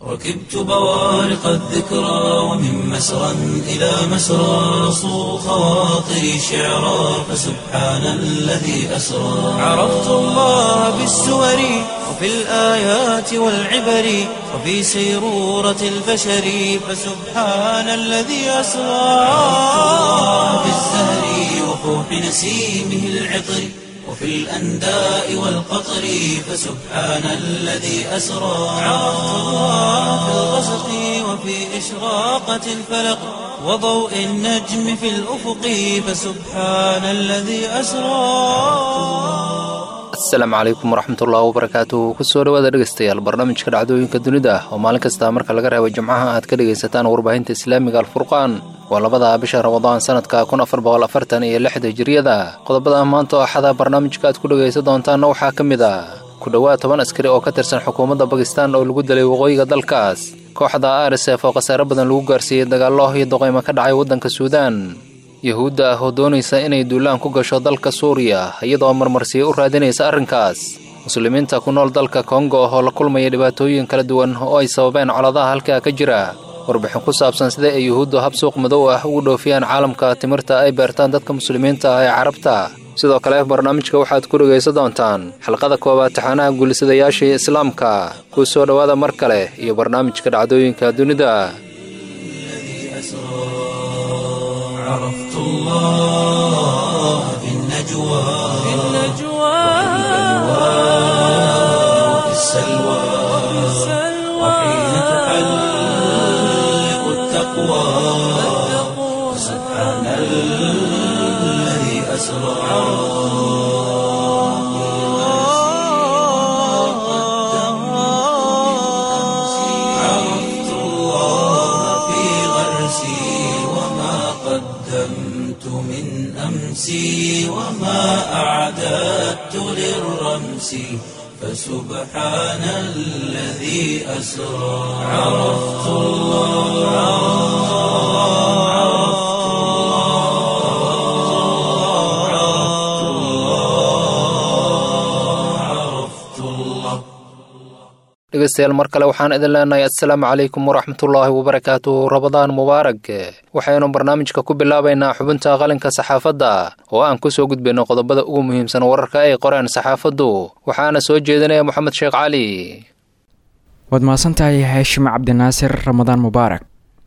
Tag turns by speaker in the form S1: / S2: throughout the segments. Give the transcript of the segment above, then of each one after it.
S1: ركبت بوارق الذكرى ومن مسرى إلى مسرى صو خواطري شعرا فسبحان الذي أسرى عرفت الله بالسور وفي الآيات والعبر وفي سيرورة البشر فسبحان الذي أسرى بالزهر وفوح نسيمه العطر وفي الأنداء والقطر فسبحان الذي أسرى عرفت الله في الغسق وفي إشراقة الفلق وضوء النجم في الأفق فسبحان الذي أسرى
S2: asalaamu calaykum waraxmatullahi wabarakaatu kusoo dhawaada dhegeystayaal barnaamijka dhacdooyinka dunida oo maalin kasta marka laga reebo jimcaha aad ka dhegaysataan warbaahinta islaamiga alfurqaan waa labada bisha ramadaan sanadka kun afar boqol afartan iyo lixda hijiriyada qodobada maanta oo axada barnaamijka aad ku dhegaysan doontaanna waxaa ka mid ah ku dhowaad toban askari oo ka tirsan xukuumadda bakistan oo lagu dilay waqooyiga dalkaas kooxda rsf oo khasaare badan lagu gaarsiiyey dagaallo iyo doqeymo ka dhacay waddanka suudaan yahuudda ah oo doonaysa inay duulaan ku gasho dalka suuriya iyadoo marmarsiya u raadinaysa arrinkaas muslimiinta ku nool dalka kongo oo la kulmaya dhibaatooyin kala duwan oo ay sababeen coladaha halkaa ka jira warbixin ku saabsan sida ay yuhuuddu hab suuq madow ah ugu dhoofiyaan caalamka timirta ay beertaan dadka muslimiinta ah ee carabta sidoo kale barnaamijka waxaad ku dhegaysan doontaan xalqada koowaad taxaanaha guulisadayaashii islaamka kuu soo dhowaada mar kale iyo barnaamijka dhacdooyinka dunida
S1: عرفت الله في النجوى في النجوى وفي السلوى وحين تحلق التقوى سبحان الذي أسرى عرفت الله في غرسي وما قدمت من أمسي وما أعددت للرمس فسبحان الذي أسرى عرفت الله عرفت الله عرفت الله عرفت الله
S2: dhegeystayaal mar kale waxaan idin leenahay assalaamu calaykum waraxmatullaahi wabarakaatu rabadaan mubaarag waxaynu barnaamijka ku bilaabaynaa xubinta qalinka saxaafadda oo aan ku soo gudbayno qodobada ugu muhiimsan wararka ay qoreen saxaafaddu waxaana soo jeedinaya moxamed sheekh cali
S3: waad mahadsantahay haashim cabdinaasir ramadaan mubaarak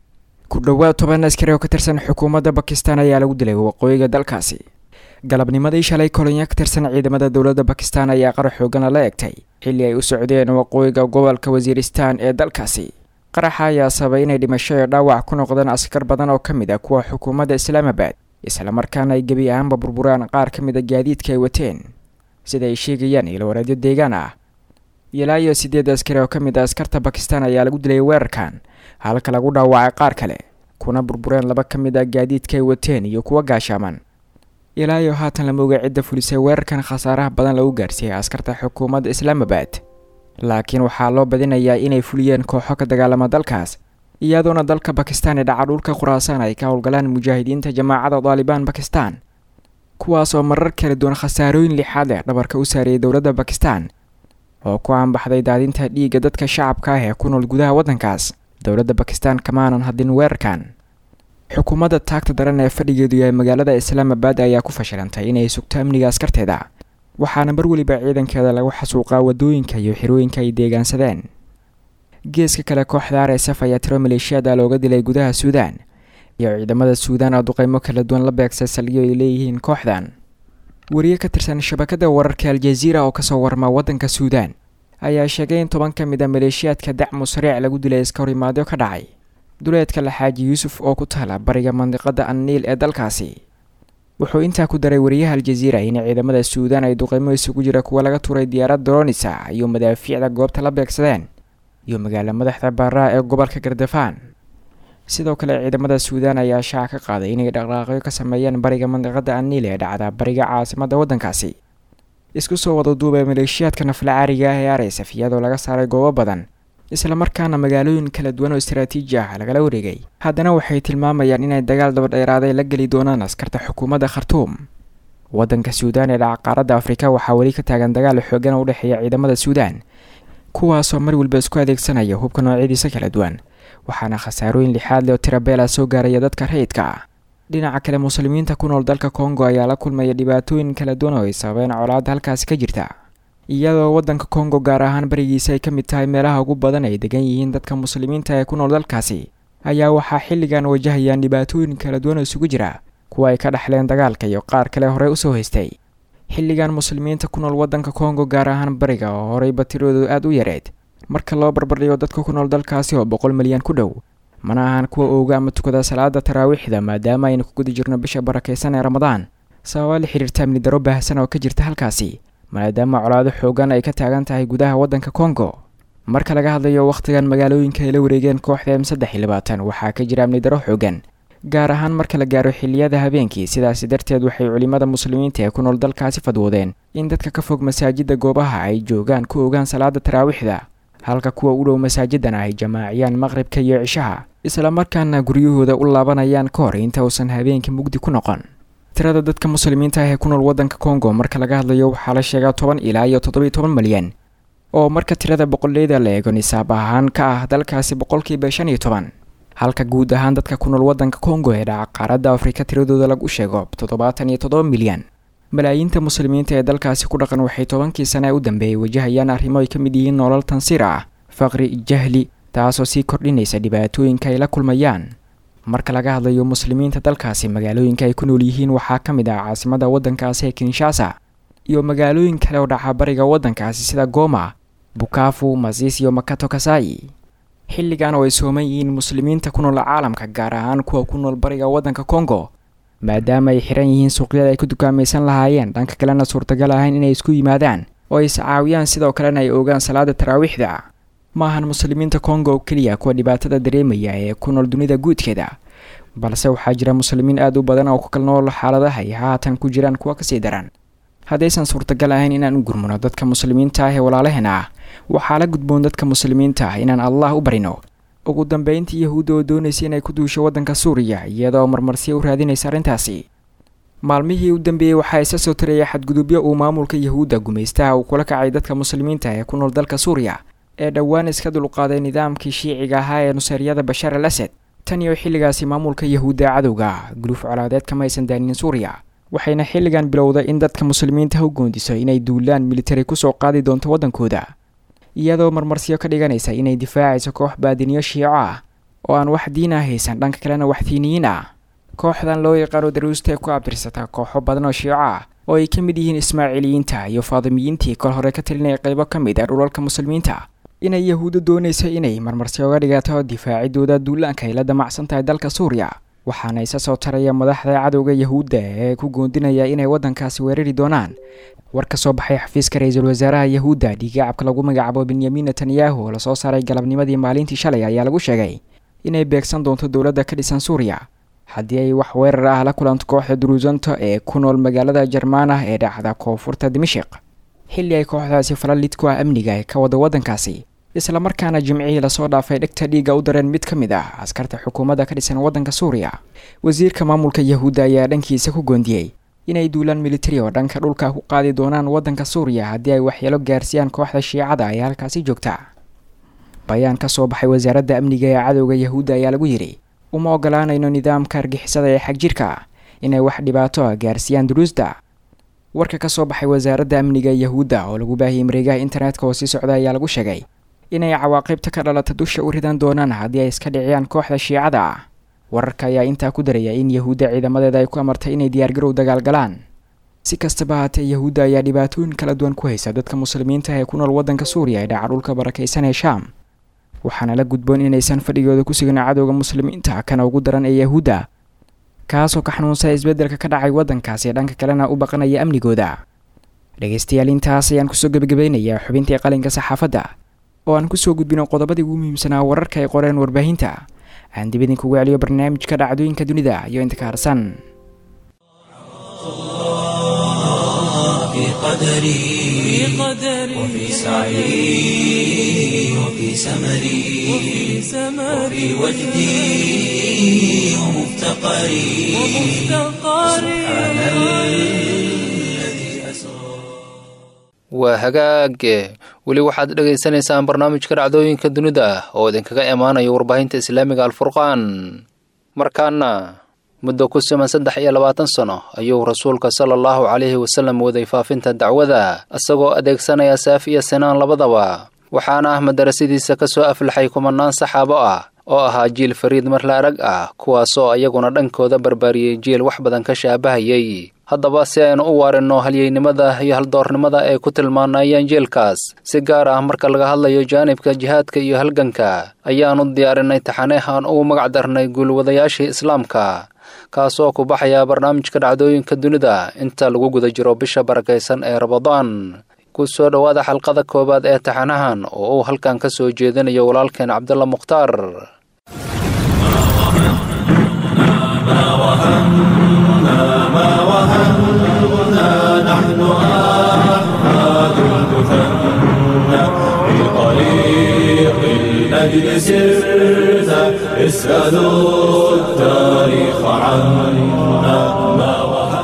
S3: ku dhowaad toban askari oo ka tirsan xukuumadda bakistan ayaa lagu dilay waqooyiga dalkaasi galabnimadii shalay kolonyo ka tirsan ciidamada dowladda bakistan ayaa qarax xoogana la egtay xilli ay u socdeen waqooyiga gobolka wasiiristaan ee dalkaasi qaraxa ayaa sababay inay dhimasho iyo dhaawac ku noqdeen askar badan oo ka mid ah kuwa xukuumadda islaamabad islamarkaana ay gebi ahaanba burburaan qaar ka mid a gaadiidka ay wateen sida ay sheegayaan ilwareedyo deegaan ah ilaa iyo siddeed askari oo ka mid a askarta bakistan ayaa lagu dilay weerarkan halka lagu dhaawacay qaar kale kuna burbureen laba ka mid a gaadiidka ay wateen iyo kuwa gaashaaman ilaa iyo haatan lama oga cidda fulisay weerarkan khasaaraha badan lagu gaarsiiyey askarta xukuumadda islaamabad laakiin waxaa loo badinayaa inay fuliyeen kooxo ka dagaalama dalkaas iyadoona dalka bakistan ee dhaca dhulka khuraasaan ay ka howlgalaan mujaahidiinta jamaacada daalibaan bakistan kuwaas oo marar kala duwan khasaarooyin lixaad leh dhabarka u saariyey dowladda bakistan oo ku aanbaxday daadinta dhiigga dadka shacabka ah ee ku nool gudaha waddankaas dowladda bakistan kamaanan hadin weerarkan xukuumadda taagta daran ee fadhigeedu yahay magaalada islaamabad ayaa ku fashilantay inay sugto amniga askarteeda waxaana mar weliba ciidankeeda lagu xasuuqaa wadooyinka iyo xirooyinka ay deegaansadeen geeska kale kooxda r s f ayaa tiro maleeshiyada looga dilay gudaha suudaan iyo ciidamada suudaan oo duqeymo kala duwan la beegsay saldhigyo ay leeyihiin kooxdan wariye ka tirsan shabakada wararka aljaziira oo kasoo warma waddanka suudaan ayaa sheegay in toban ka mid a maleeshiyaadka dacmu sariic lagu dilay iska horimaadyo ka dhacay duleedka laxaaji yuusuf oo ku taala bariga mandiqada anniil ee dalkaasi wuxuu intaa ku daray wariyaha aljaziira in ciidamada suudaan ay duqeymo isugu jira kuwa laga tuuray diyaarad doronisa iyo madaafiicda goobta la beegsadeen iyo magaala madaxda baaraha ee gobolka gardafaan sidoo kale ciidamada suudaan ayaa shaaca ka qaaday inay dhaqdhaaqyo ka sameeyeen bariga mandiqada anniil ee dhacda bariga caasimadda waddankaasi isku soo wada duubay maleeshiyaadka nafla caariga ah ee arsf iyadoo laga saaray goobo badan islamarkaana magaalooyin kala duwan oo istaraatiiji ah lagala wareegay haddana waxay tilmaamayaan inay dagaal dabadheeraaday la geli doonaan askarta xukuumadda khartuum waddanka suudaan ee dhaca qaaradda afrika waxaa weli ka taagan dagaal xoogan oo u dhexeeya ciidamada suudaan kuwaasoo mar walba isku adeegsanaya hubka noocyadiisa kala duwan waxaana khasaarooyin lixaad leh oo tirabeela soo gaaraya dadka rayidka ah dhinaca kale muslimiinta ku nool dalka kongo ayaa la kulmaya dhibaatooyin kala duwan oo ay sababeen colaadda halkaasi ka jirta iyadoo waddanka kongo gaar ahaan barigiisa ay ka mid tahay meelaha ugu badan ay degan yihiin dadka muslimiinta ee ku nool dalkaasi ayaa waxaa xilligan wajahayaan dhibaatooyin kala duwan oo isugu jira kuwa ay ka dhexleen dagaalka iyo qaar kale horey usoo haystay xilligan muslimiinta ku nool waddanka kongo gaar ahaan bariga oo horeyba tiradoodu aada u yareed marka loo barbardhigo dadka ku nool dalkaasi oo boqol milyan ku dhow mana ahan kuwa ooga ama tukada salaada taraawiixda maadaama aynu ku guda jirno bisha barakaysan ee ramadaan sababa la xiriirta amni daro baahsan oo ka jirta halkaasi maadaama colaado xoogan ay ka taagan tahay gudaha waddanka kongo marka laga hadlayo wakhtigan magaalooyinka ay la wareegeen kooxda m saddex iyo labaatan waxaa ka jira amni daro xoogan gaar ahaan marka la gaaro xilliyada habeenkii sidaasi darteed waxay culimmada muslimiinta ee ku nool dalkaasi fadwoodeen in dadka ka fog masaajidda goobaha ay joogaan ku ogaan salaada taraawiixda halka kuwa u dhow masaajidana ay jamaaciyaan maqribka iyo cishaha islamarkaana guryahooda u laabanayaan ka hor inta uusan habeenkii mugdi ku noqon tirada dadka muslimiinta ah ee ku nool waddanka kongo marka laga hadlayo waxaa la sheegaa toban ilaa iyo toddobiyo toban malyan oo marka tirada boqoleyda la eego nisaab ahaan ka ah dalkaasi boqolkiiba shan iyo toban halka guud ahaan dadka ku nool waddanka kongo ee dhaca qaaradda afrika tiradooda lagu sheego toddobaatan iyo toddoba milyan malaayiinta muslimiinta ee dalkaasi ku dhaqan waxay tobankii sane ee u dambeeyay wajahayaan arrimo ay ka mid yihiin nolol tansiir ah faqri jahli taasoo sii kordhinaysa dhibaatooyinka ay la kulmayaan marka laga hadlayo muslimiinta dalkaasi magaalooyinka ay ku nool yihiin waxaa ka mid ah caasimada waddankaasi ee kinshasa iyo magaalooyin kale oo dhaca bariga waddankaasi sida goma bukafu masiis iyo makato kasai xilligan oo ay sooman yihiin muslimiinta ku nool caalamka gaar ahaan kuwa ku nool bariga waddanka kongo maadaama ay xiran yihiin suuqyada ay ku dukaamaysan lahaayeen dhanka kalena suurtagal ahayn inay isku yimaadaan oo ay iscaawiyaan sidoo kalena ay ogaan salaada taraawiixda ma ahan muslimiinta kongo oo keliya kuwa dhibaatada dareemaya ee ku nool dunida guudkeeda balse waxaa jira muslimiin aada u badan oo ku kal nool xaaladaha ay haatan ku jiraan kuwa kasii daran haddaysan suurtagal ahayn inaan u gurmano dadka muslimiinta ah ee walaalaheena ah waxaa la gudboon dadka muslimiinta ah inaan allah u barino ugu dambeyntii yahuudda oo doonaysa inay ku duusho waddanka suuriya iyadoo marmarsiya u raadinaysa arrintaasi maalmihii u dambeeyey waxaa isa soo taraya xadgudubyo uu maamulka yahuudda gumaystaha uu kula kacay dadka muslimiinta ee ku nool dalka suuriya ee dhowaan iska dulqaaday nidaamkii shiiciga ahaa ee nuseeryada bashaar al asad tan iyo xilligaasi maamulka yahuudda cadowga guluuf colaadeed kama aysan daanin suuriya waxayna xilligan bilowday in dadka muslimiinta u goondiso inay duulaan militari kusoo qaadi doonto waddankooda iyadoo marmarsiyo ka dhiganaysa inay difaacayso koox baadiniyo shiico ah oo aan wax diin ah haysan dhanka kalena wax diiniyiin ah kooxdan loo yaqaano daruusta ee ku abtirsata kooxo badan oo shiico ah oo ay ka mid yihiin ismaaciiliyiinta iyo faadimiyiintii kol hore ka talinaya qaybo ka mid ah dhulalka muslimiinta inay yahuuddo doonayso inay marmarsi oga dhigato difaacidooda duulaanka ay la damacsan tahay dalka suuriya waxaana isa soo taraya madaxda cadowga yahuudda ee ku goondinaya inay waddankaasi weerari doonaan war ka soo baxay xafiiska ra-iisul wasaaraha yahuudda dhiigacabka lagu magacaabo benyamin netanyahu oo lasoo saaray galabnimadii maalintii shalay ayaa lagu sheegay inay beegsan doonto dowladda ka dhisan suuriya haddii ay wax weerar ah la kulanto kooxda duruusanto ee ku nool magaalada jarmaanah ee dhacda koonfurta dimashiq xilli ay kooxdaasi falalid ku ah amniga ee ka wada waddankaasi islamarkaana jimcihii lasoo dhaafay dhegta dhiigga u dareen mid ka mid ah askarta xukuumadda ka dhisan waddanka suuriya wasiirka maamulka yahuudda ayaa dhankiisa ku goondiyey inay duulaan militari oo dhanka dhulka ku qaadi doonaan waddanka suuriya haddii ay waxyeelo gaarsiiyaan kooxda shiicada ee halkaasi joogta bayaan ka soo baxay wasaaradda amniga ee cadowga yahuudda ayaa lagu yidhi uma ogolaanayno nidaamka argixisada ee xagjirka inay wax dhibaato ah gaarsiiyaan duruusda warka ka soo baxay wasaaradda amniga yahuudda oo lagu baahiyey mareegaha internetka oo sii socda ayaa lagu sheegay inay cawaaqibta ka dhalata dusha u ridan doonaan haddii ay iska dhiciyaan kooxda shiicada ah wararka ayaa intaa ku daraya in yahuudda ciidamadeeda ay ku amartay inay diyaargarow dagaalgalaan si kastaba haatee yahuudda ayaa dhibaatooyin kala duwan ku haysa dadka muslimiinta ee ku nool waddanka suuriya ee dhaca dhulka barakaysan ee shaam waxaana la gudboon inaysan fadhigooda ku sugin cadowga muslimiinta kana ugu daran ee yahuudda kaasoo ka xanuunsaya isbeddelka ka dhacay waddankaasi ee dhanka kalena u baqanaya amnigooda dhegaystayaal intaas ayaan kusoo gebagabaynayaa xubintii qalinka saxaafadda oo aan kusoo gudbino qodobadii ugu muhiimsanaa wararka ay qoreen warbaahinta aan dib idinkugu celiyo barnaamijka dhacdooyinka dunida iyo inta ka harsan
S1: في قدري وفي سعي وفي سمري وفي وجدي ومفتقري سبحان الذي أسرى
S2: waa hagaage weli waxaad dhegaysanaysaan barnaamijka dhacdooyinka dunida oo idinkaga imaanaya warbaahinta islaamiga alfurqaan markaana muddo ku siman saddex iyo labaatan sano ayuu rasuulka sala allahu calayhi wasallam waday faafinta dacwada isagoo adeegsanaya saaf iyo sinaan labadaba waxaana ah madarasadiisa ka soo aflaxay kumanaan saxaabo ah oo ahaa jiil fariid marla arag ah kuwaasoo ayaguna dhankooda barbaariyey jiil wax badan ka shaabahayay haddaba si aynu u waarinno halyeynimada iyo haldoornimada ay ku tilmaanayeen jiilkaas si gaar ah marka laga hadlayo jaanibka jihaadka iyo halganka ayaannu diyaarinay taxaneeh aan ugu magac darnay guulwadayaashii islaamka kaasoo ku baxaya barnaamijka dhacdooyinka dunida inta lagu guda jiro bisha barakaysan ee rabadaan ku soo dhowaada xalqada koowaad ee taxanahan oo uu halkan ka soo jeedinayo walaalkeen cabdalla mukhtaar
S1: الأجل سرت اسألوا التاريخ عنا ما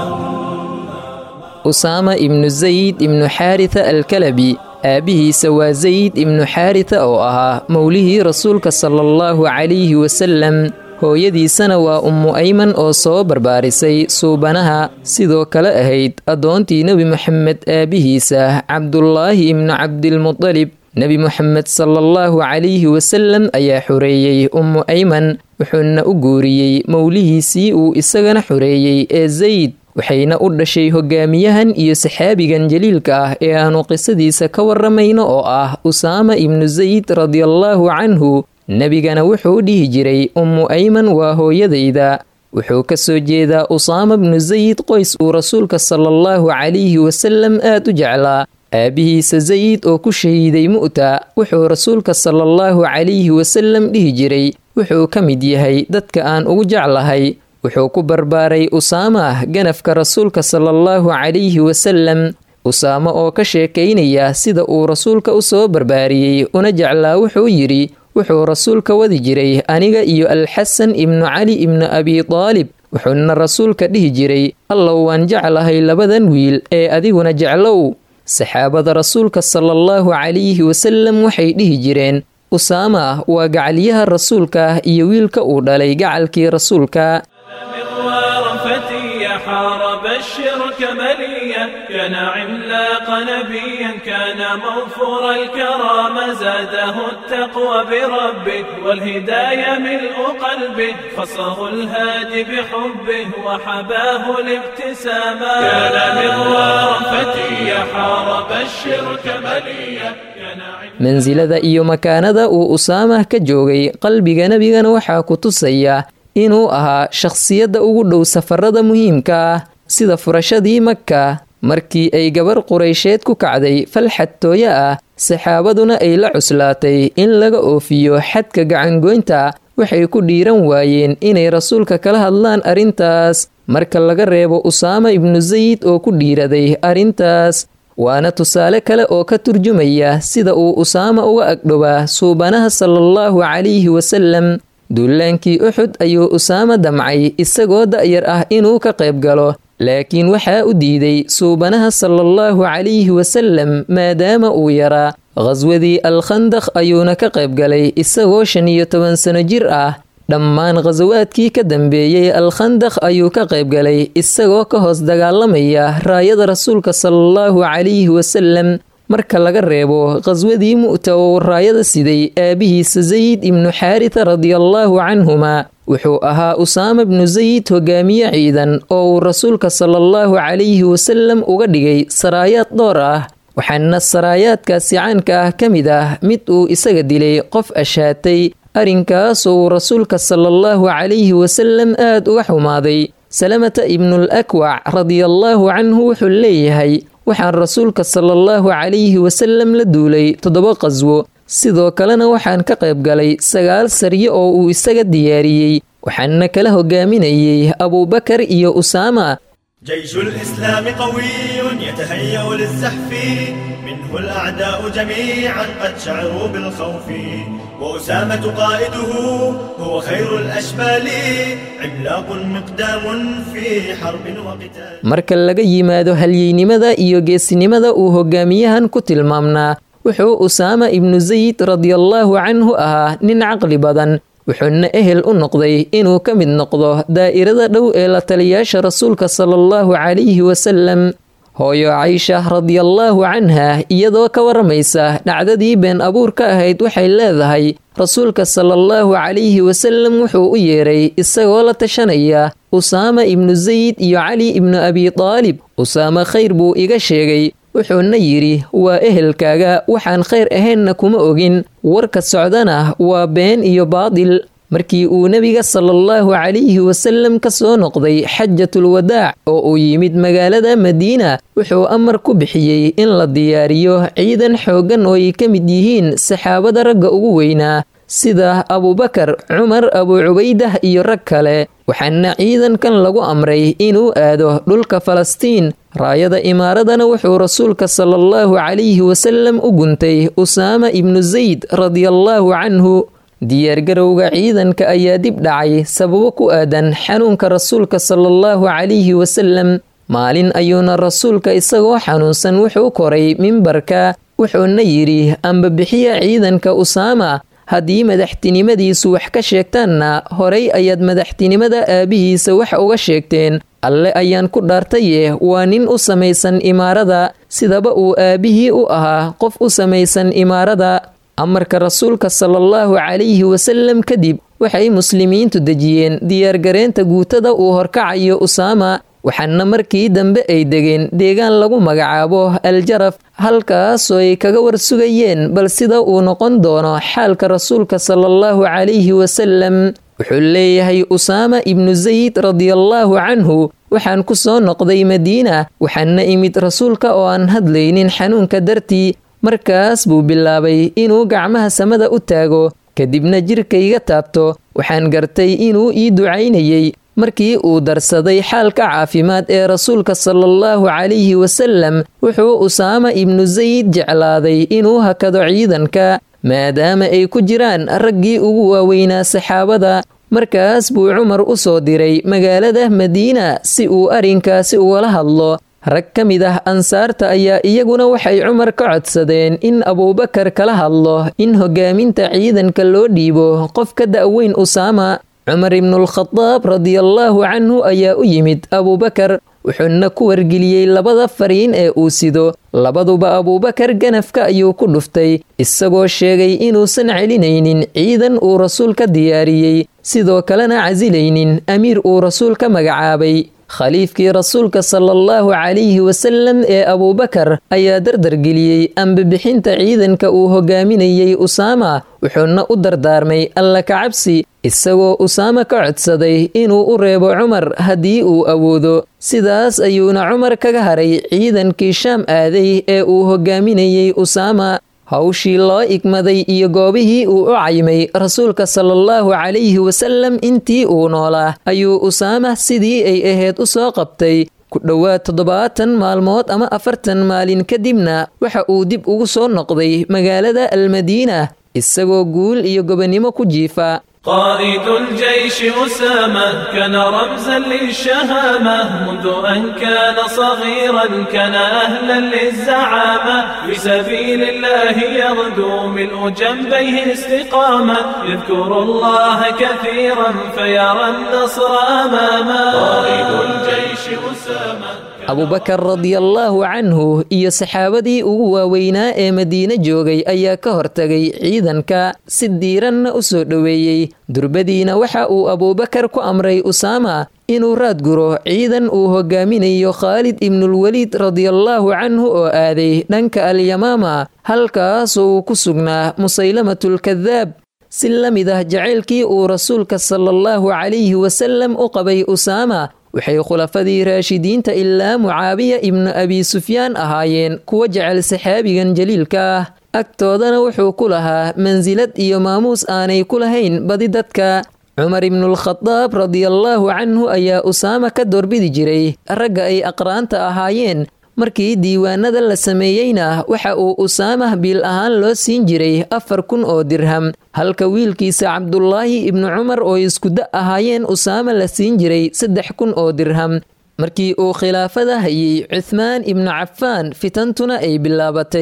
S4: usaama ibnu zayd ibnu xaaritha alkalabi aabbihiisa waa zayd ibnu xaaritha oo ahaa mowlihii rasuulka sala allahu calayhi wasallam hooyadiisana waa ummu ayman oo soo barbaarisay suubanaha sidoo kale ahayd addoontii nebi moxamed aabbihiisa cabdulaahi ibnu cabdilmudalib nebi moxamed sala allahu calayhi wasallam ayaa xoreeyey ummu ayman wuxuuna u guuriyey mowlihiisii uu isagana xoreeyey ee zayd waxayna u dhashay hogaamiyahan iyo saxaabigan jaliilka ah ee aanu qisadiisa ka waramayno oo ah usaama ibnu zayd radiallaahu canhu nebigana wuxuu dhihi jiray ummu ayman waa hooyadayda wuxuu ka soo jeedaa usaama bnu zayd qoys uu rasuulka sala allahu calayhi wasallam aad u jeclaa aabbihiisa zayd oo ku shahiiday mu'ta wuxuu rasuulka sala allahu calayhi wasallam dhihi jiray wuxuu ka mid yahay dadka aan ugu jeclahay wuxuu ku barbaaray usaama ah ganafka rasuulka sala allahu calayhi wasallam usaamo oo ka sheekaynaya sida uu rasuulka u soo barbaariyey una jeclaa wuxuu yidhi wuxuu rasuulka wadi jiray aniga iyo alxasan ibnu cali ibnu abi daalib wuxuuna rasuulka dhihi jiray allow waan jeclahay labadan wiil ee adiguna jeclow saxaabada rasuulka sala allahu calayhi wasallam waxay dhihi jireen usaama waa gacalyaha rasuulka iyo wiilka uu dhalay gacalkii rasuulka
S5: حارب الشرك مليا كان عملاق نبيا كان موفور الكرامة زاده التقوى بربه والهداية ملء قلبه خصه الهادي بحبه وحباه الابتسامة كان مغوارا فتيا حارب الشرك مليا
S4: mansilada iyo makaanada uu usaamah ka joogay qalbiga nebigana waxaa ku tusaya inuu ahaa shakhsiyadda ugu dhow safarada muhiimka ah sida furashadii maka markii ay gabar quraysheed ku kacday falxad tooyo ah saxaabaduna ay la cuslaatay in laga oofiyo xadka gacangoynta waxay ku dhiiran waayeen inay rasuulka kala hadlaan arrintaas marka laga reebo usaama ibnu zayd oo ku dhiiraday arrintaas waana tusaale kale oo ka turjumaya sida uu usaama uga agdhowaa suubanaha salaallahu calayhi wasallam duulaankii uxud ayuu usaama damcay isagoo da'yar ah inuu ka qayb galo laakiin waxaa u diiday suubanaha salaallahu calayhi wasallam maadaama uu yaraa khaswadii alkhandaq ayuuna ka qayb galay isagoo shan iyo toban sano jir ah dhammaan khasawaadkii ka dambeeyey alkhandaq ayuu ka qayb galay isagoo ka hoos dagaalamaya raayada rasuulka salaallahu calayhi wasallam marka laga reebo khaswadii mu'ta oo raayada siday aabihiisa zayd ibnu xaarita radiallaahu canhuma wuxuu ahaa usaama bnu zayd hogaamiye ciidan oo uu rasuulka salaallahu calayhi wasallam uga dhigay saraayaad dhowr ah waxaana saraayaadkaasi caanka ah ka mid ah mid uu isaga dilay qof ashaatay arrinkaasoo uu rasuulka salaallahu calayhi wasallam aad uga xumaaday salamata ibnul akwac radiallaahu canhu wuxuu leeyahay waxaan rasuulka salaallahu calayhi wasallam la duulay toddoba qaswo sidoo kalena waxaan ka qayb galay sagaal saryo oo uu isaga diyaariyey waxaana kala hogaaminayay abuubakar iyo usaama
S6: جيش الإسلام قوي يتهيأ للزحف منه الأعداء جميعا قد شعروا بالخوف وأسامة قائده هو خير الأشبال عملاق مقدام في حرب وقتال
S4: marka laga yimaado halyeynimada iyo geesinimada uu hogaamiyahan ku tilmaamnaa wuxuu usaama ibnu zayd radiallaahu canhu ahaa nin caqli badan wuxuuna ehel u noqday inuu ka mid noqdo daa'irada dhow ee la taliyaasha rasuulka sala allahu calayhi wasalam hooyo caysha radiallaahu canha iyadoo ka waramaysa dhacdadii been abuurka ahayd waxay leedahay rasuulka sala allahu calayhi wasalam wuxuu u yeeray isagoo la tashanaya usaama ibnu zayd iyo cali ibnu abi taalib usaama khayr buu iga sheegay wuxuuna yidhi waa ehelkaaga waxaan khayr ahaynna kuma ogin warka socdana waa been iyo baadil markii uu nebiga sala allahu calayhi wasalam ka soo noqday xajatulwadaac oo uu yimid magaalada madiina wuxuu amar ku bixiyey in la diyaariyo ciidan xooggan oo ay ka mid yihiin saxaabada ragga ugu weynaa sida abubakar cumar abu cubaydah iyo rag kale waxaana ciidankan lagu amray inuu aado dhulka falastiin raayada imaaradana wuxuu rasuulka sala allahu calayhi wasalam u guntay usaama ibnu zayd radiallaahu canhu diyaargarowga ciidanka ayaa dib dhacay sababo ku aadan xanuunka rasuulka sala allahu calayhi wasalam maalin ayuuna rasuulka isagoo xanuunsan wuxuu koray mimbarka wuxuuna yidhi amba bixiya ciidanka usaama haddii madaxtinimadiisu wax ka sheegtaanna horay ayaad madaxtinimada aabihiisa wax uga sheegteen alle ayaan ku dhaartaye waa nin u samaysan imaarada sidaba uu aabihii u ahaa qof u samaysan imaarada amarka rasuulka sala allahu calayhi wasalam kadib waxay muslimiintu dejiyeen diyaargareynta guutada uu horkacayo usaama waxaana markii dambe ay degeen deegaan lagu magacaabo aljaraf halkaasoo ay kaga warsugayeen bal sida uu noqon doono xaalka rasuulka sala allahu calayhi wasalam wuxuu leeyahay usaama ibnu zayd radiallaahu canhu waxaan ku soo noqday madiina waxaana imid rasuulka oo aan hadlaynin xanuunka dartii markaas buu bilaabay inuu gacmaha samada u taago kadibna jirkayga taabto waxaan gartay inuu ii ducaynayey markii uu darsaday xaalka caafimaad ee rasuulka sala allahu calayhi wasalam wuxuu usaama ibnu zayd jeclaaday inuu hakado ciidanka maadaama ay ku jiraan raggii ugu waaweynaa saxaabada markaas buu cumar u soo diray magaalada madiina si uu arrinkaasi ugala hadlo rag ka mid ah ansaarta ayaa iyaguna waxay cumar ka codsadeen in abuubakar kala hadlo in hogaaminta ciidanka loo dhiibo qof ka da'weyn usaama cumar ibnuulkhadaab radiallaahu canhu ayaa u yimid abuubakar wuxuuna ku wargeliyey labada fariin ee uu sido labaduba abuubakar ganafka ayuu ku dhuftay isagoo sheegay inuusan celinaynin ciidan uu rasuul ka diyaariyey sidoo kalena casilaynin amiir uu rasuul ka magacaabay khaliifkii rasuulka sala allahu calayhi wasalam ee abuubakar ayaa dardargeliyey ambabixinta ciidanka uu hogaaminayey usaama wuxuuna u dardaarmay alla kacabsi isagoo usaama ka codsaday inuu u reebo cumar haddii uu awoodo sidaas ayuuna cumar kaga haray ciidankii shaam aaday ee uu hogaaminayey usaama hawshii loo igmaday iyo goobihii uu u caymay rasuulka sala allahu calayhi wasalam intii uu noolaa ayuu usaama sidii ay ahayd u soo qabtay ku dhowaad toddobaatan maalmood ama afartan maalin kadibna waxa uu dib ugu soo noqday magaalada almadiina isagoo guul iyo gobonnimo ku jiifa
S5: قائد الجيش أسامة كان رمزا للشهامة منذ أن كان صغيرا كان أهلا للزعامة في سبيل الله يغدو ملء جنبيه استقامة يذكر الله كثيرا فيرى النصر أمامه قائد الجيش أسامة
S4: abubakar radiallaahu canhu iyo saxaabadii ugu waaweynaa ee madiine joogay ayaa ka hortagay ciidanka si diiranna u soo dhoweeyey durbadiina waxa uu abuubakar ku amray usaama inuu raadguro ciidan uu hogaaminayo khaalid ibnulweliid radiallaahu canhu oo aaday dhanka alyamaama halkaasoo uu ku sugnaa musaylamatulkadaab si la mid ah jacaylkii uu rasuulka sala allahu calayhi wasalam u qabay usaama waxay khulafadii raashidiinta ilaa mucaabiya ibnu abi sufyaan ahaayeen kuwa jecel saxaabigan jaliilka ah agtoodana wuxuu ku lahaa mansilad iyo maamuus aanay ku lahayn badi dadka cumar ibnuulkhadaab radiallaahu canhu ayaa usaama ka doorbidi jiray ragga ay aqraanta ahaayeen markii diiwaanada la sameeyeyna waxa uu usaamah biil ahaan loo siin jiray afar kun oo dirham halka wiilkiisa cabdulaahi ibnu cumar oo iskuda ahaayeen usaama la siin jiray saddex kun oo dirham markii uu khilaafada hayay cuthmaan ibnu cafaan fitantuna ay bilaabatay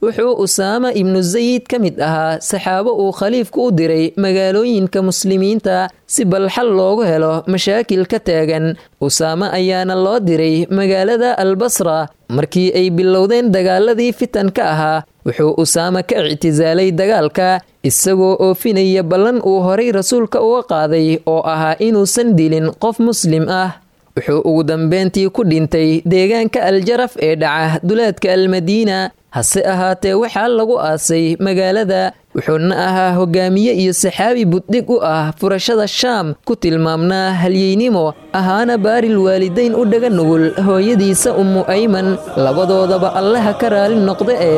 S4: wuxuu usaama ibnu sayid ka mid ahaa saxaabo uu khaliifku u diray magaalooyinka muslimiinta si balxal loogu helo mashaakil ka taagan usaame ayaana loo diray magaalada albasra markii ay bilowdeen dagaaladii fitanka ahaa wuxuu usaame ka ictisaalay dagaalka isagoo oofinaya ballan uu horay rasuulka uga qaaday oo ahaa inuusan dilin qof muslim ah wuxuu ugu dambeyntii ku dhintay deegaanka aljaraf ee dhaca duleedka almadiina hase ahaatee waxaa lagu aasay magaalada wuxuuna ahaa hogaamiye iyo saxaabi buddhig u ah furashada shaam ku tilmaamnaa halyeynimo ahaana baaril waalidayn u dhaga nugul hooyadiisa ummu ayman labadoodaba allaha ka raali noqda ee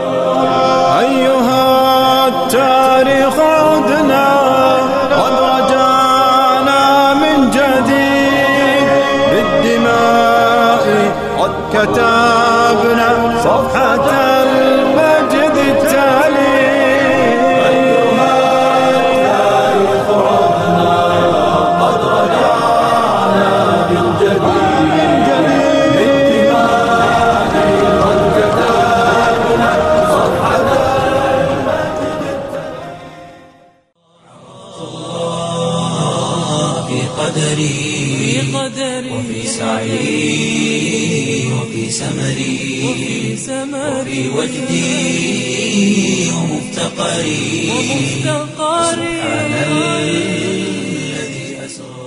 S1: كتبنا صفحة المجد التالي أيها التاريخ عدنا قد رجعنا من جديد بالدماء قد كتبنا صفحة
S7: في قدري وفي سعي وفي سمري وفي وجدي ومفتقري سبحان الذي أسرى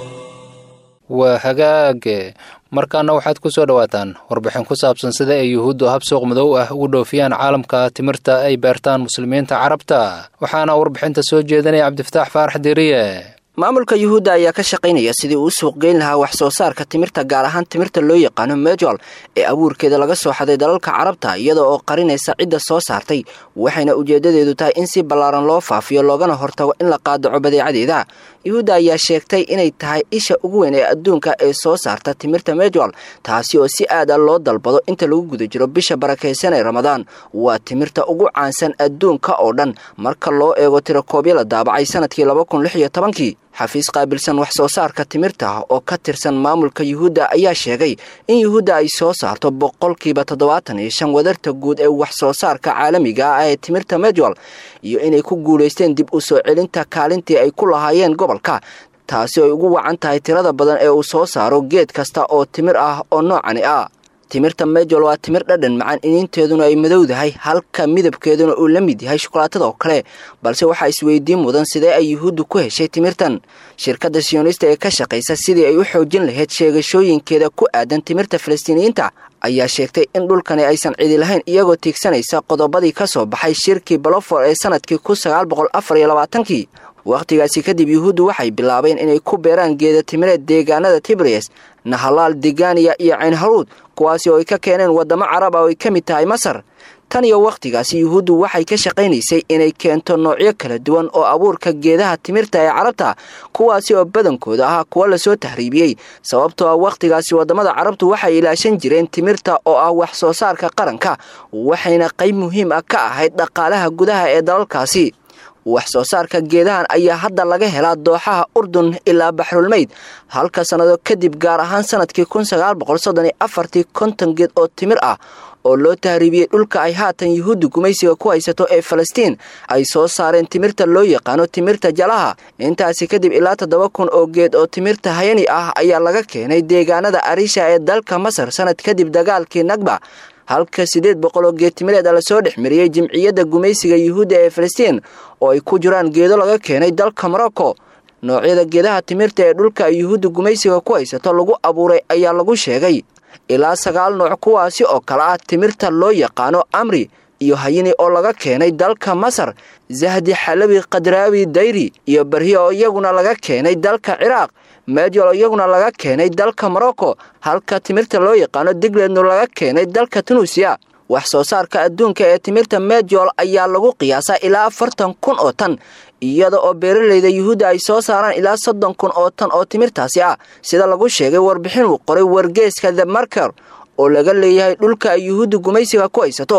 S2: waa hagaage markaana waxaad ku soo dhowaataan warbixin ku saabsan sida ay yuhuuddu hab suuq madow ah ugu dhoofiyaan caalamka timirta ay beertaan muslimiinta carabta waxaana warbixinta soo jeedinaya cabdifataax faarax deriye
S8: maamulka yuhuudda ayaa ka shaqaynaya sidii uu suuq geyn lahaa wax soo saarka timirta gaar ahaan timirta loo yaqaano mejol ee abuurkeeda laga soo xaday dalalka carabta iyada oo qarinaysa cidda soo saartay waxayna ujeedadeedu tahay in si ballaaran loo faafiyo loogana hortago in la qaadaco badeecadeeda yuhuudda ayaa sheegtay inay tahay isha ugu weyn ee adduunka ee soo saarta timirta mejol taasi oo si aad a loo dalbado inta lagu guda jiro bisha barakaysan ee ramadaan waa timirta ugu caansan adduunka oo dhan marka loo eego tirakoobyo la daabacay sanadkii laba kun lix iyo tobankii xafiis qaabilsan wax soo saarka timirta oo ka tirsan maamulka yuhuudda ayaa sheegay in yuhuudda ay soo saarto boqolkiiba toddobaatan iyo shan wadarta guud ee wax soo saarka caalamiga ah ee timirta mejol iyo inay ku guulaysteen dib u soo celinta kaalintii ay ku lahaayeen gobolka taasi ay ugu wacan tahay tirada badan ee uu soo saaro geed kasta oo timir ah oo noocani ah timirta mejol waa timir dhadhan macaan iniinteeduna ay madowdahay halka midabkeeduna uu la mid yahay shukolaatada oo kale balse waxaa isweydiin mudan sidee ay yuhuuddu ku heshay timirtan shirkadda siyonista ee ka shaqaysa sidii ay u xoojin lahayd sheegashooyinkeeda ku aadan timirta falastiiniyiinta ayaa sheegtay in dhulkani aysan cidi lahayn iyagoo tiigsanaysa qodobadii ka soo baxay shirkii balofor ee sanadkii kun sagaal boqol afar iyo labaatankii wakhtigaasi kadib yuhuuddu waxay bilaabeen inay ku beeraan geeda timireed deegaanada tibriyes nahalaal deganiya iyo caynharuud kuwaasi oo ay ka keeneen waddamo carab ah oo ay ka mid tahay masar tan iyo wakhtigaasi yuhuuddu waxay ka shaqaynaysay inay keento noocyo kala duwan oo abuurka geedaha timirta ee carabta kuwaasi oo badankooda ahaa kuwo lasoo tahriibiyey sababtoo ah wakhtigaasi waddamada carabtu waxay ilaashan jireen timirta oo ah wax soo saarka qaranka waxayna qayb muhiim ah ka ahayd dhaqaalaha gudaha ee dalalkaasi wax soo saarka geedahan ayaa hadda laga helaa dooxaha urdun ilaa baxrulmeyd halka sannado kadib gaar ahaan sanadkii kun sagaal boqol soddon iyo afartii konton geed oo timir ah oo loo tahriibiyey dhulka ay haatan yuhuudda gumaysiga ku haysato ee falastiin ay soo saareen timirta loo yaqaano timirta jalaha intaasi kadib ilaa toddoba kun oo geed oo timirta hayani ah ayaa laga keenay deegaanada arisha ee dalka masar sanad kadib dagaalkii nagba halka siddeed boqol oo geedtimireed a lasoo dhex mariyey jimciyadda gumaysiga yuhuudda ee falastiin oo ay ku jiraan geedo laga keenay dalka morocco noocyada geedaha timirta ee dhulka ay yuhuudda gumaysiga ku haysato lagu abuuray ayaa lagu sheegay ilaa sagaal nooc kuwaasi oo kale ah timirta loo yaqaano amri iyo hayini oo laga keenay dalka masar zahdi xalabi kadraawi dayri iyo barhi oo iyaguna laga keenay dalka ciraaq meejol oo iyaguna laga keenay dalka morocco halka timirta loo yaqaano diglednu laga keenay dalka tunuusiya wax soo saarka adduunka ee timirta mejol ayaa lagu qiyaasaa ilaa afartan kun oo tan iyada oo beeralayda yuhuudda ay soo saaraan ilaa soddon kun oo tan oo timirtaasi ah sida lagu sheegay warbixin uu qoray wargeeska the marker oo laga leeyahay dhulka ay yuhuudda gumaysiga ku haysato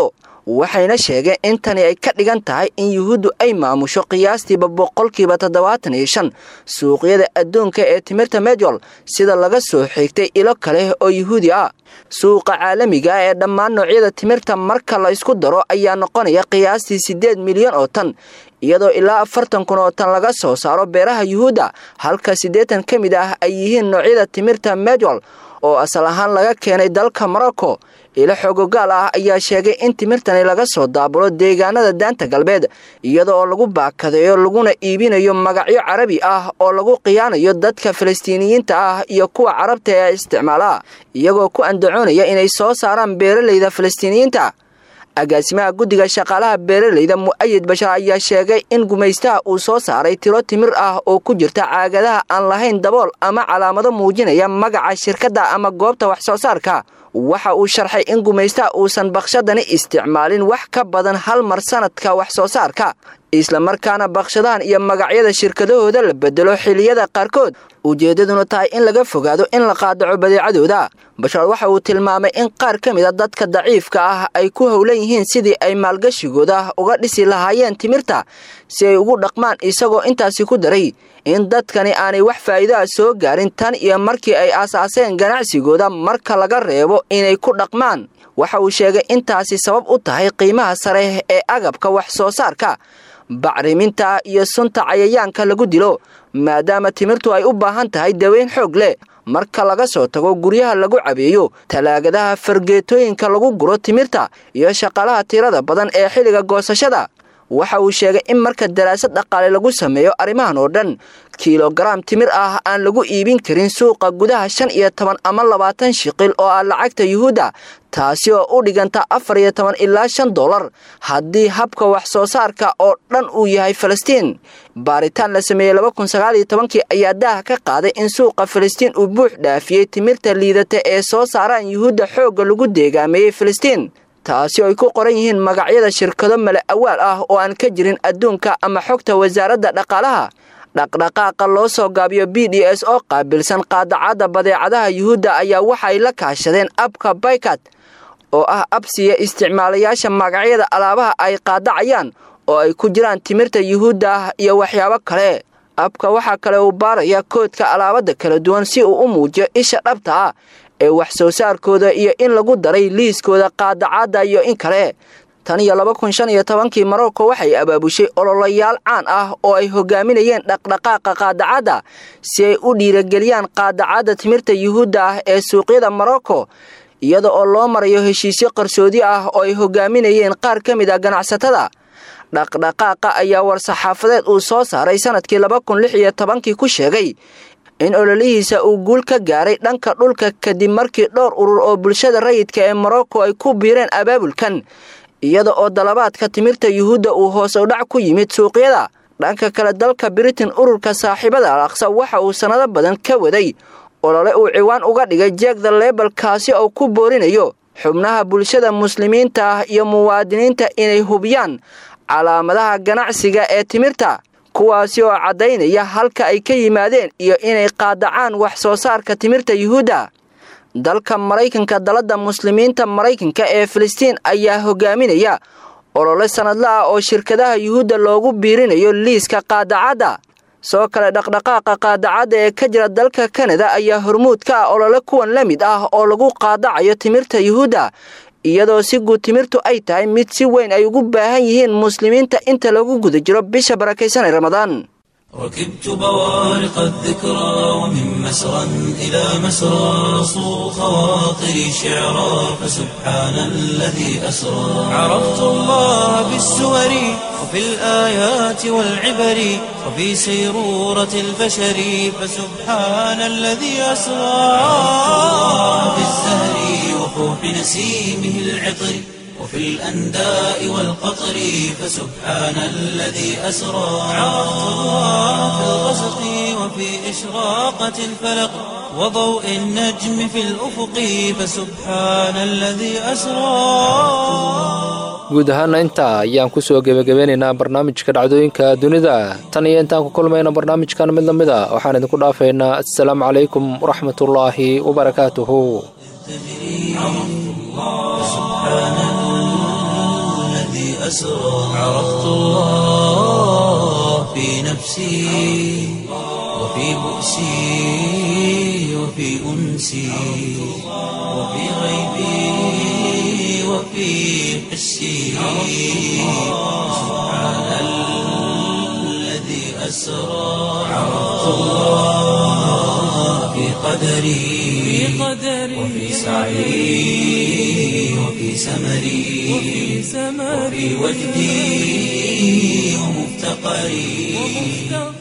S8: waxayna sheegeen in tani ay ka dhigan tahay in yuhuuddu ay maamusho qiyaastiiba boqolkiiba toddobaatan iyo shan suuqyada adduunka ee timirta medjol sida laga soo xigtay ilo kale oo yuhuudi ah suuqa caalamiga ee dhammaan noocyada timirta marka la isku daro ayaa noqonaya qiyaastii siddeed milyan oo tan iyadoo ilaa afartan kun oo tan laga soo saaro beeraha yuhuudda halka siddeetan ka mid ah ay yihiin noocyada timirta medjol oo asal ahaan laga keenay dalka morocco ilo xoogogaal ah ayaa sheegay in timirtani laga soo daabulo deegaanada daanta galbeed iyada oo lagu baakadeeyo laguna iibinayo magacyo carabi ah oo lagu khiyaanayo dadka falastiiniyiinta ah iyo kuwa carabta ee isticmaala iyagoo ku andacoonaya inay soo saaraan beeralayda falastiiniyiinta agaasimaha guddiga shaqaalaha beeralayda mu'ayid bashar ayaa sheegay in gumaystaha uu soo saaray tiro timir ah oo ku jirta caagadaha aan lahayn dabool ama calaamado muujinaya magaca shirkadda ama goobta wax soo saarka waxa uu sharxay in gumaystaha uusan bakshadani isticmaalin wax ka badan hal mar sanadka wax soo saarka islamarkaana bakshadahan iyo magacyada shirkadahooda la bedelo xiliyada qaarkood ujeeddaduna tahay in laga fogaado in la qaadaco badeecadooda bashar waxa uu tilmaamay in qaar ka mid a dadka daciifka ah ay ku howlan yihiin sidii ay maalgashigooda uga dhisi lahaayeen timirta si ay ugu dhaqmaan isagoo intaasi ku daray in dadkani aanay wax faa'iidaha soo gaarin tan iyo markii ay aasaaseen ganacsigooda marka laga reebo inay ku dhaqmaan waxa uu sheegay intaasi sabab u tahay qiimaha sare ee agabka wax soo saarka bacriminta iyo sunta cayayaanka lagu dilo maadaama timirtu ay u baahan tahay daweyn xoog leh marka laga soo tago guryaha lagu cabeeyo talaagadaha fargeetooyinka lagu guro timirta iyo shaqaalaha tirada badan ee xilliga goosashada waxa uu sheegay in marka daraasad dhaqaale lagu sameeyo arrimahan oo dhan kilogaram timir ah aan lagu iibin karin suuqa gudaha shan iyo toban ama labaatan shiqil oo ah lacagta yuhuudda taasi oo u dhiganta afar iyo toban ilaa shan dollar haddii habka wax soo saarka oo dhan uu yahay falastiin baaritaan la sameeyey laba kun sagaal iyo tobankii ayaa daaha ka qaaday in suuqa falastiin uu buux dhaafiyey timirta liidata ee soo saaraan yuhuudda xoogga lagu deegaameeyey falastiin taasi oo ay ku qoran yihiin magacyada shirkado male awaal ah oo aan ka jirin adduunka ama xogta wasaaradda dhaqaalaha dhaqdhaqaaqa loo soo gaabiyo b d s oo qaabilsan qaadacadda badeecadaha yuhuudda ayaa waxay la kaashadeen abka baykat oo ah absiya isticmaalayaasha magacyada alaabaha ay qaadacayaan oo ay ku jiraan timirta yuhuudda ah iyo waxyaabo kale abka waxaa kale uu baaraya koodka alaabada kala duwan si uu u muujiyo isha dhabta ah ee wax soo saarkooda iyo in lagu daray liiskooda qaadacadda iyo in kale tan iyo laba kun shan iyo tobankii marocco waxay abaabushay ololayaal caan ah oo ay hogaaminayeen dhaqdhaqaaqa qaadacadda si ay u dhiirageliyaan qaadacadda timirta yuhuudda ah ee suuqyada morocco iyada oo loo marayo heshiisyo qarsoodi ah oo ay hogaaminayeen qaar ka mid ah ganacsatada dhaqdhaqaaqa ayaa war-saxaafadeed uu soo saaray sanadkii laba kun lix iyo tobankii ku sheegay in ololihiisa uu guul ka gaaray dhanka dhulka kadib markii dhowr urur oo bulshada rayidka ee morocco ay ku biireen abaabulkan iyada oo dalabaadka timirta yuhuudda uu hoos u dhac ku yimid suuqyada dhanka kale dalka britain ururka saaxiibada al aqsa waxa uu sannado badan ka waday olole uu ciwaan uga dhigay jeegda lebel kaasi oo ku boorinayo xubnaha bulshada muslimiinta ah iyo muwaadiniinta inay hubiyaan calaamadaha ganacsiga ee timirta kuwaasi oo caddaynaya halka ay ka yimaadeen iyo inay qaadacaan wax soo saarka timirta yuhuudda dalka maraykanka dalada muslimiinta maraykanka ee filistiin ayaa hogaaminaya olole sanadla ah oo shirkadaha yuhuudda loogu biirinayo liiska qaadacadda soo kale dhaqdhaqaaqa qaadacadda ee ka jira dalka kanada ayaa hormuud ka ah olole kuwan la mid ah oo lagu qaadacayo timirta yuhuudda iyadoo si guud timirtu ay tahay mid si weyn ay ugu baahan yihiin muslimiinta inta lagu guda jiro bisha barakaysanay ramadaan
S7: ركبت بوارق الذكرى ومن مسرى إلى مسرى صو خواطري شعرا فسبحان الذي أسرى عرفت الله بالسور وفي الآيات والعبر وفي سيرورة البشر فسبحان الذي أسرى في الزهر وفوح نسيمه العطر وفي الأنداء والقطر فسبحان الذي أسرى عرفت الله في الغسق وفي إشراقة الفلق وضوء النجم في الأفق فسبحان الذي أسرى
S2: guud ahaana intaa ayaan kusoo gebagabeynaynaa barnaamijka dhacdooyinka dunida tan iyo intaan ku kulmayna barnaamijkan mid lamid a waxaan idinku dhaafaynaa assalaamu calaykum waraxmatullaahi wabarakaatuhu
S7: أسرى عرفت الله في نفسي وفي بؤسي وفي أنسي وفي غيبي وفي حسي سبحان الذي أسرى عرفت الله في قدري وفي سعي وفي سمري وفي وجدي ومفتقري